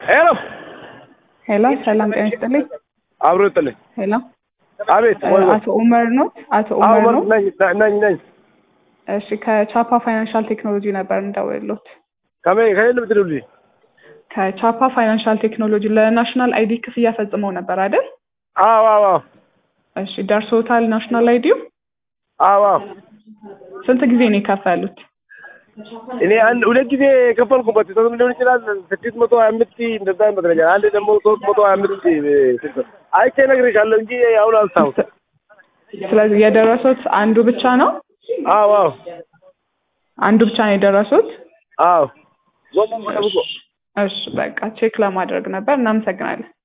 ሄሎ ሄሎ፣ ሰላም ጤና ይስጥልኝ። አብሮ ይጥልኝ። ሄሎ፣ አቤት ወይ ወይ አቶ ኡመር ነው? አቶ አዎ ኡመር ነው? ነኝ ነኝ ነኝ እሺ፣ ከቻፓ ፋይናንሻል ቴክኖሎጂ ነበር እንደውሎት። ከመ ከየት ብትሉልኝ ከቻፓ ፋይናንሻል ቴክኖሎጂ ለናሽናል አይዲ ክፍያ ፈጽመው ነበር አይደል? አዎ አዎ አዎ እሺ፣ ደርሶታል ናሽናል አይዲው? አዎ አዎ ስንት ጊዜ ነው የከፈሉት? እኔ አንድ ሁለት ጊዜ የከፈልኩበት ሶስት ሊሆን ይችላል ስድስት መቶ ሀያ አምስት እንደዛ ይመስለኛል። አንድ ደግሞ ሶስት መቶ ሀያ አምስት አይቼ እነግርሻለሁ እንጂ አሁን አልሳውም። ስለዚህ የደረሱት አንዱ ብቻ ነው? አዎ አዎ አንዱ ብቻ ነው የደረሱት? አዎ ጎመን ጠብቆ እሺ፣ በቃ ቼክ ለማድረግ ነበር። እናመሰግናለን።